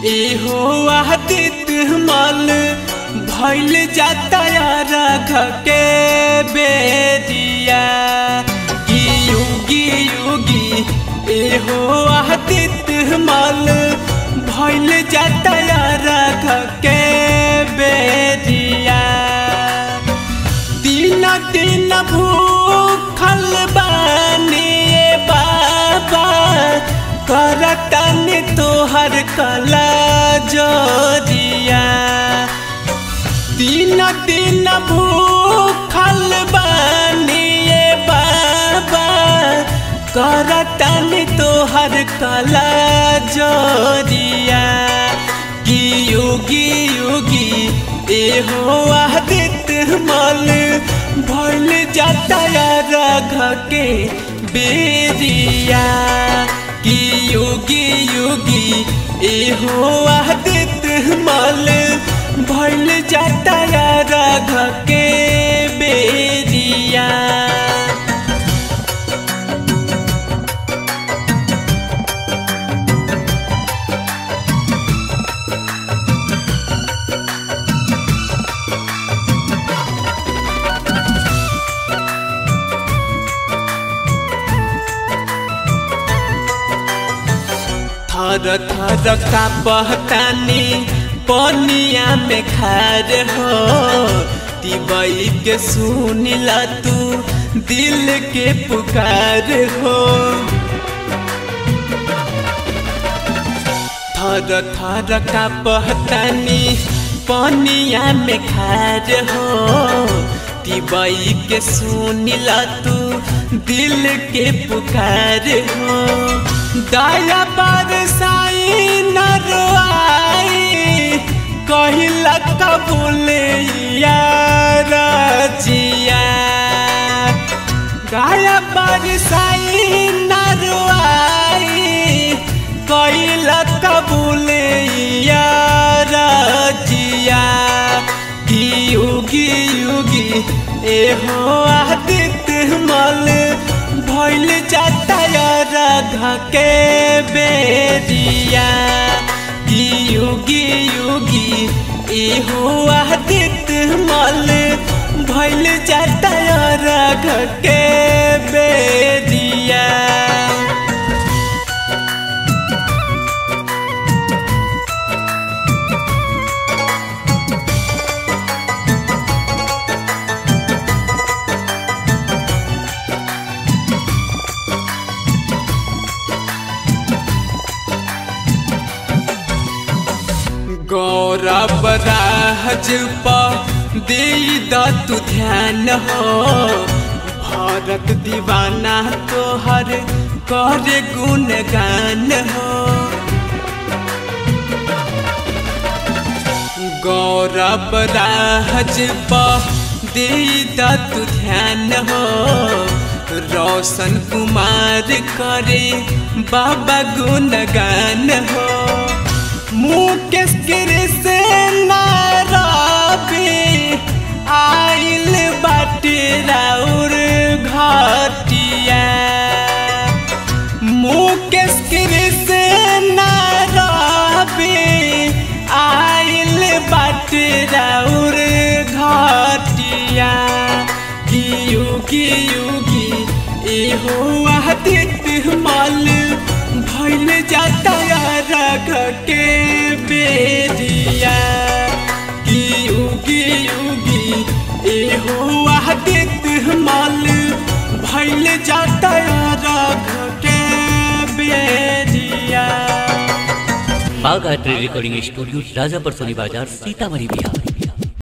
एहो आदित मल भैल जाता राघ के बेरिया की युगी युगी एहो आदित मल भैल जाता राघ के बेरिया दिन दिन भूखल बानी बाबा करतन तोहर कला जोरिया दिन दिन भूखल बानी बाबा करतन तोहर कला जोरिया की योगी योगी एहो आदित मल भइल जाता राघ के बेरिया की योगी योगी एहो आदित मल भइल जाता राघ के बेरिया थर थर का पहतानी पनिया में खार हो तिबई के सुनिला तू दिल के पुकार हो थर थर का पहतानी पनिया में खार हो तिबई के सुनिला तू दिल के पुकार हो दया बरसाई नरवाई कहिला कबूल यार जिया गाया बरसाई नरवाई कहिला कबूल यार जिया की युगी युगी एहो आदित मल भइल जाता राधा के बेरिया की युगी युगी एहो आदित मल भइल जाता राधा के बेरिया गौरव राज दे तू ध्यान हो भारत दीवाना तोहर कर गुणगान हो गौरव राज दे तू ध्यान हो रोशन कुमार करे बाबा गुणगान हो मुकेश गिरसे नाराबी आइल बाटे राउर घटिया मुकेश गिरसे नाराबी आइल बाटे राउर घटिया की युगी युगी एहो आदित मल भइल जाता राघ के बेरिया की युगी युगी एहो आदित मल भइल जाता राघ के बेरिया बाघ आर्ट रिकॉर्डिंग स्टूडियो राजापर सोनी बाजार सीतामढ़ी बिहार